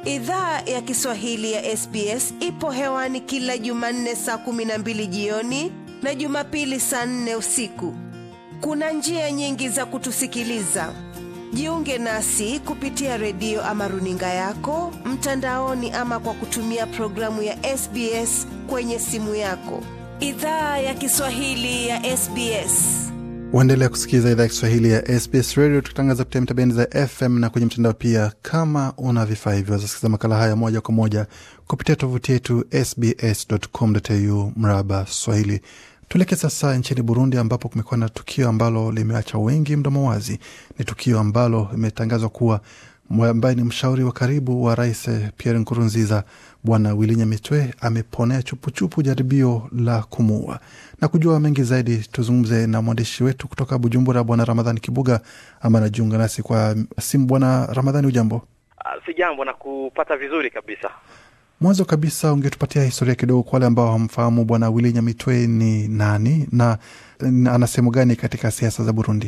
Idhaa ya Kiswahili ya SBS ipo hewani kila Jumanne saa kumi na mbili jioni na Jumapili saa nne usiku. Kuna njia nyingi za kutusikiliza. Jiunge nasi kupitia redio ama runinga yako mtandaoni, ama kwa kutumia programu ya SBS kwenye simu yako. Idhaa ya Kiswahili ya SBS. Waendelea kusikiliza idhaa ya Kiswahili ya SBS Radio, tukitangaza kupitia mitabendi za FM na kwenye mtandao pia. Kama una vifaa hivyo, wazasikiliza makala haya moja kwa moja kupitia tovuti yetu sbs.com.au mraba Swahili. Tuelekee sasa nchini Burundi, ambapo kumekuwa na tukio ambalo limeacha wengi mdomo wazi. Ni tukio ambalo imetangazwa kuwa ambaye ni mshauri wa karibu wa rais Pierre Nkurunziza, Bwana Willy Nyamitwe ameponea chupuchupu jaribio la kumuua. Na kujua mengi zaidi, tuzungumze na mwandishi wetu kutoka Bujumbura, Bwana Ramadhani Kibuga ama anajiunga nasi kwa simu. Bwana Ramadhani, ujambo? Uh, si jambo na kupata vizuri kabisa. Mwanzo kabisa, ungetupatia historia kidogo kwa wale ambao hamfahamu Bwana Willy Nyamitwe ni nani na ana sehemu gani katika siasa za Burundi?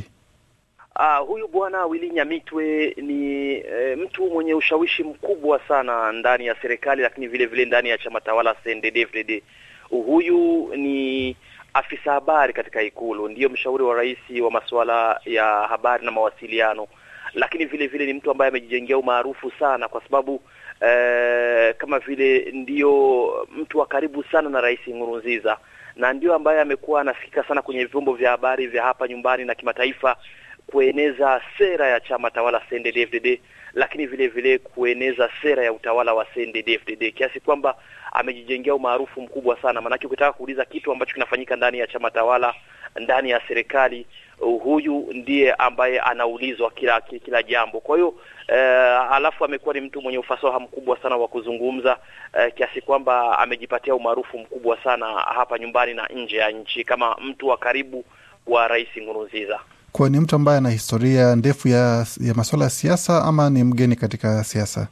Uh, huyu bwana Willy Nyamitwe ni e, mtu mwenye ushawishi mkubwa sana ndani ya serikali, lakini vile vile ndani ya chama tawala CNDD-FDD. Huyu ni afisa habari katika Ikulu, ndiyo mshauri wa rais wa masuala ya habari na mawasiliano, lakini vile vile ni mtu ambaye amejijengea umaarufu sana kwa sababu e, kama vile ndiyo mtu wa karibu sana na rais Nkurunziza, na ndio ambaye amekuwa anasikika sana kwenye vyombo vya habari vya hapa nyumbani na kimataifa kueneza sera ya chama tawala CNDD-FDD, lakini vile vile kueneza sera ya utawala wa CNDD-FDD kiasi kwamba amejijengea umaarufu mkubwa sana. Maanake ukitaka kuuliza kitu ambacho kinafanyika ndani ya chama tawala, ndani ya serikali, huyu ndiye ambaye anaulizwa kila kila jambo. Kwa hiyo eh, alafu amekuwa ni mtu mwenye ufasaha mkubwa sana wa kuzungumza eh, kiasi kwamba amejipatia umaarufu mkubwa sana hapa nyumbani na nje ya nchi kama mtu wa karibu wa Rais Nkurunziza. Kwa ni mtu ambaye ana historia ndefu ya, ya masuala ya siasa ama ni mgeni katika siasa?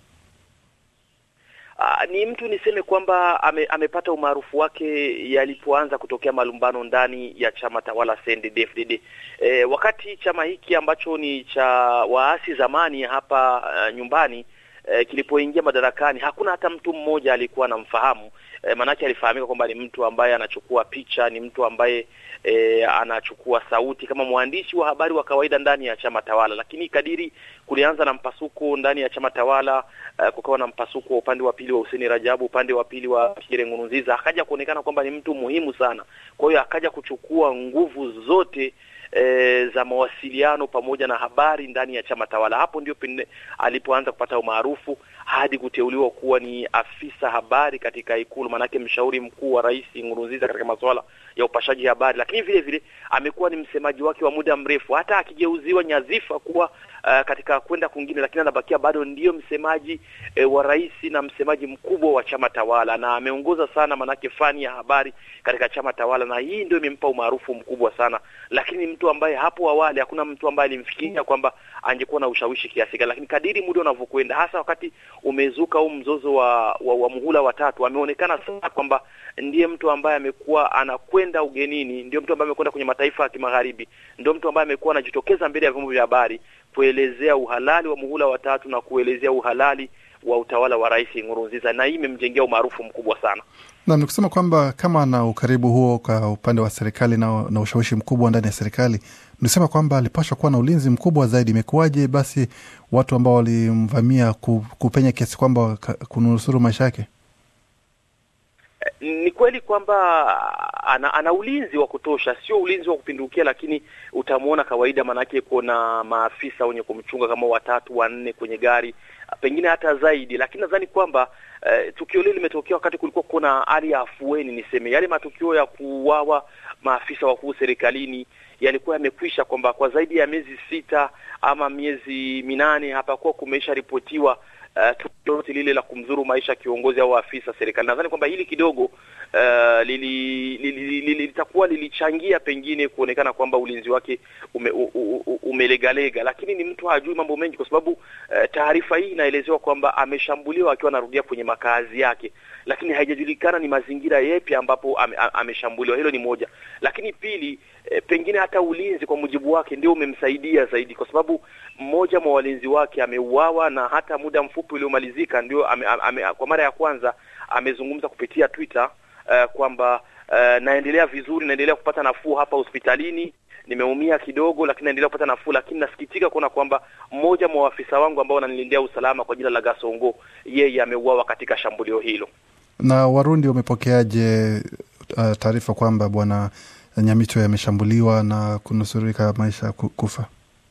Uh, ni mtu niseme kwamba ame, amepata umaarufu wake yalipoanza kutokea malumbano ndani ya chama tawala CNDD-FDD. E, wakati chama hiki ambacho ni cha waasi zamani hapa uh, nyumbani e, kilipoingia madarakani hakuna hata mtu mmoja alikuwa anamfahamu. E, maanake alifahamika kwamba ni mtu ambaye anachukua picha, ni mtu ambaye e, anachukua sauti kama mwandishi wa habari wa kawaida ndani ya chama tawala. Lakini kadiri kulianza na mpasuko ndani ya chama tawala, uh, kukawa na mpasuko wa upande wa pili wa Hussein Rajabu, upande wa pili wa Pierre Nkurunziza, akaja kuonekana kwamba ni mtu muhimu sana. Kwa hiyo akaja kuchukua nguvu zote E, za mawasiliano pamoja na habari ndani ya chama tawala. Hapo ndio pende alipoanza kupata umaarufu hadi kuteuliwa kuwa ni afisa habari katika Ikulu, manake mshauri mkuu wa Rais Nkurunziza katika masuala ya upashaji habari, lakini vile vile amekuwa ni msemaji wake wa muda mrefu, hata akigeuziwa nyadhifa kuwa uh, katika kwenda kwingine, lakini anabakia bado ndiyo msemaji eh, wa rais na msemaji mkubwa wa chama tawala, na ameongoza sana manake fani ya habari katika chama tawala, na hii ndio imempa umaarufu mkubwa sana, lakini mtu ambaye hapo awali hakuna mtu ambaye alimfikiria kwamba angekuwa na ushawishi kiasi gani, lakini kadiri muda unavyokwenda, hasa wakati umezuka huu mzozo wa, wa, wa muhula watatu, ameonekana sana kwamba ndiye mtu ambaye amekuwa anakwenda ugenini, ndio mtu ambaye amekwenda kwenye mataifa ya kimagharibi, ndio mtu ambaye amekuwa anajitokeza mbele ya vyombo vya habari kuelezea uhalali wa muhula watatu na kuelezea uhalali wa utawala wa Rais Nkurunziza, na hii imemjengea umaarufu mkubwa sana. Na ni kusema kwamba kama na ukaribu huo kwa upande wa serikali na, na ushawishi mkubwa ndani ya serikali, nisema kwamba alipashwa kuwa na ulinzi mkubwa zaidi. Imekuwaje basi watu ambao walimvamia kupenya kiasi kwamba kunusuru maisha yake? Ni kweli kwamba ana, ana ulinzi wa kutosha, sio ulinzi wa kupindukia, lakini utamwona kawaida, maanake kuna maafisa wenye kumchunga kama watatu wanne kwenye gari, pengine hata zaidi. Lakini nadhani kwamba uh, tukio lile limetokea wakati kulikuwa kuna hali ya afueni, niseme yale matukio ya kuuawa maafisa wakuu serikalini yalikuwa yamekwisha, kwamba kwa zaidi ya miezi sita ama miezi minane hapakuwa kumesha ripotiwa uh, tukio lote lile la kumdhuru maisha kiongozi au afisa serikali. Nadhani kwamba hili kidogo uh, lili, lili, lili, litakuwa lilichangia pengine kuonekana kwamba ulinzi wake ume, u, u, umelegalega, lakini ni mtu hajui mambo mengi, kwa sababu uh, taarifa hii inaelezewa kwamba ameshambuliwa akiwa anarudia kwenye makazi yake, lakini haijajulikana ni mazingira yepi ambapo ame, ame, ameshambuliwa. Hilo ni moja, lakini pili e, pengine hata ulinzi kwa mujibu wake ndio umemsaidia zaidi, kwa sababu mmoja mwa walinzi wake ameuawa, na hata muda mfupi uliomalizika ndio ame, ame, kwa mara ya kwanza amezungumza kupitia Twitter uh, kwamba uh, naendelea vizuri, naendelea kupata nafuu hapa hospitalini nimeumia kidogo, lakini naendelea kupata nafuu, lakini nasikitika kuona kwamba mmoja mwa waafisa wangu ambao wananilindia usalama kwa jina la Gasongo, yeye ameuawa katika shambulio hilo. Na Warundi wamepokeaje uh, taarifa kwamba bwana Nyamito yameshambuliwa na kunusurika maisha kufa?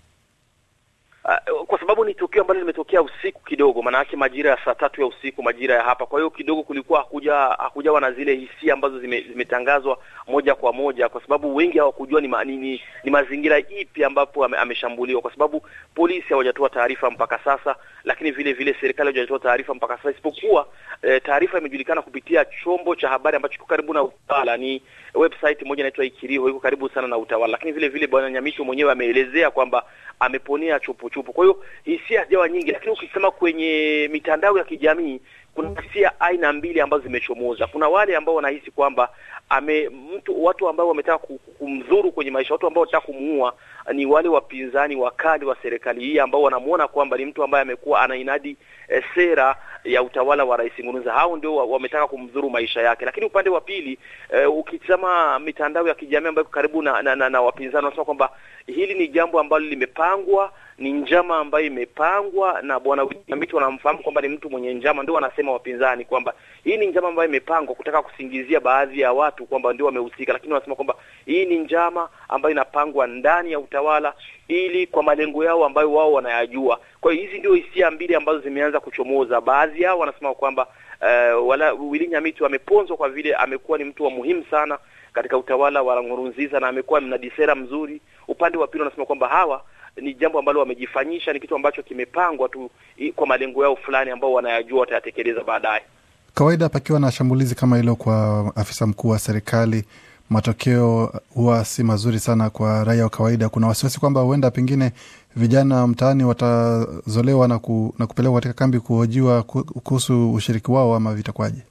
Uh, kwa sababu ni tukio ambalo limetokea usiku kidogo, maana yake majira ya saa tatu ya usiku majira ya hapa. Kwa hiyo kidogo kulikuwa hakuja hakujawa na zile hisia ambazo zime, zimetangazwa moja kwa moja, kwa sababu wengi hawakujua ni, ma, ni, ni, ni mazingira ipi ambapo ame, ameshambuliwa, kwa sababu polisi hawajatoa taarifa mpaka sasa, lakini vile vile serikali hawajatoa taarifa mpaka sasa, isipokuwa eh, taarifa imejulikana kupitia chombo cha habari ambacho kiko karibu na utawala, ni website moja inaitwa Ikiriho, iko karibu sana na utawala, lakini vile vile bwana Nyamicho mwenyewe ameelezea kwamba ameponea chupu chupu. Kwa hiyo hisia hazijawa nyingi, lakini ukisema kwenye mitandao ya kijamii kuna hisia aina mbili ambazo zimechomoza. Kuna wale ambao wanahisi kwamba ame mtu watu ambao wametaka kumdhuru kwenye maisha, watu ambao wanataka kumuua ni wale wapinzani wakali wa serikali hii ambao wanamuona kwamba ni mtu ambaye amekuwa anainadi e, sera ya utawala wa Rais Nkurunziza. Hao ndio wametaka kumdhuru maisha yake, lakini upande wa pili e, ukitazama mitandao ya kijamii ambayo karibu na, na, na, na wapinzani wanasema kwamba hili ni jambo ambalo limepangwa ni njama ambayo imepangwa na bwana Nyamito. Wanamfahamu kwamba ni mtu mwenye njama, ndio wanasema wapinzani kwamba hii ni njama ambayo imepangwa kutaka kusingizia baadhi ya watu kwamba ndio wamehusika, lakini wanasema kwamba hii ni njama ambayo inapangwa ndani ya utawala ili kwa malengo yao ambayo wao wanayajua. Kwa hiyo hizi ndio hisia mbili ambazo zimeanza kuchomoza. Baadhi yao wanasema kwamba uh, wala Willy Nyamito ameponzwa kwa vile amekuwa ni mtu wa muhimu sana katika utawala wa Nkurunziza na amekuwa mnadi sera mzuri. Upande wa pili wanasema kwamba hawa ni jambo ambalo wamejifanyisha, ni kitu ambacho kimepangwa tu kwa malengo yao fulani ambao wanayajua watayatekeleza baadaye. Kawaida pakiwa na shambulizi kama hilo kwa afisa mkuu wa serikali, matokeo huwa si mazuri sana kwa raia wa kawaida. Kuna wasiwasi kwamba huenda pengine vijana mtaani watazolewa na, ku, na kupelekwa katika kambi kuhojiwa kuhusu ushiriki wao ama vitakwaje?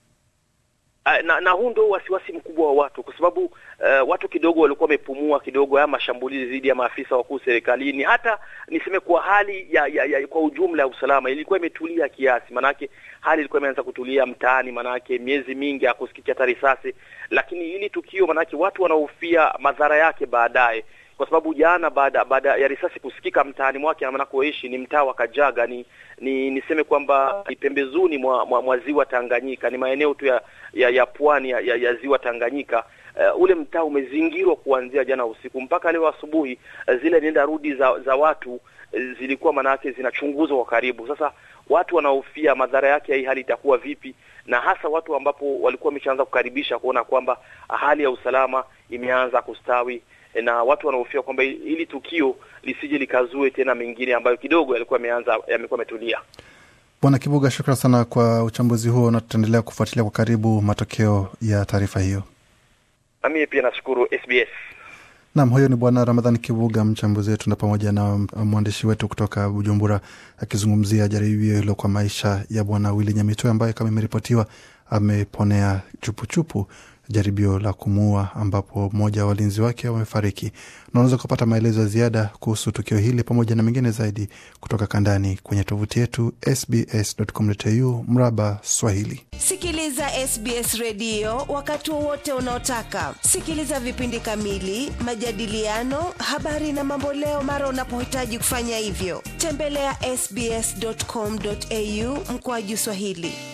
na, na huu ndio wasiwasi mkubwa wa watu kwa sababu uh, watu kidogo walikuwa wamepumua kidogo haya mashambulizi dhidi ya maafisa wakuu serikalini. Hata niseme kwa hali ya, ya, ya kwa ujumla ya usalama ilikuwa imetulia kiasi, manake hali ilikuwa imeanza kutulia mtaani, manake miezi mingi hakusikia hata risasi, lakini hili tukio, manake watu wanahofia madhara yake baadaye kwa sababu jana baada baada ya risasi kusikika mtaani mwake anakoishi ni mtaa wa Kajaga, ni ni niseme kwamba ni pembezoni mwa, mwa, mwa ziwa Tanganyika, ni maeneo tu ya ya, ya pwani ya, ya, ya ziwa Tanganyika. Uh, ule mtaa umezingirwa kuanzia jana usiku mpaka leo asubuhi. Uh, zile nenda rudi za za watu uh, zilikuwa manake zinachunguzwa kwa karibu. Sasa watu wanahofia madhara yake ya hii hali itakuwa vipi, na hasa watu ambapo walikuwa wameshaanza kukaribisha kuona kwamba hali ya usalama imeanza kustawi na watu wanahofia kwamba hili tukio lisije likazue tena mengine ambayo kidogo yalikuwa yameanza yamekuwa yametulia. Bwana Kibuga, shukran sana kwa uchambuzi huo, na tutaendelea kufuatilia kwa karibu matokeo ya taarifa hiyo. Na mimi pia nashukuru SBS. Naam, huyo ni Bwana Ramadhani Kibuga, mchambuzi wetu, na pamoja na mwandishi wetu kutoka Bujumbura akizungumzia jaribio hilo kwa maisha ya Bwana Willy Nyamitwe ambaye kama imeripotiwa ameponea chupuchupu jaribio la kumuua ambapo mmoja wa walinzi wake wamefariki. Unaweza kupata maelezo ya ziada kuhusu tukio hili pamoja na mengine zaidi kutoka kandani kwenye tovuti yetu sbs.com.au mraba Swahili. Sikiliza SBS redio wakati wowote unaotaka. Sikiliza vipindi kamili, majadiliano, habari na mamboleo mara unapohitaji kufanya hivyo. Tembelea sbs.com.au mkoaju Swahili.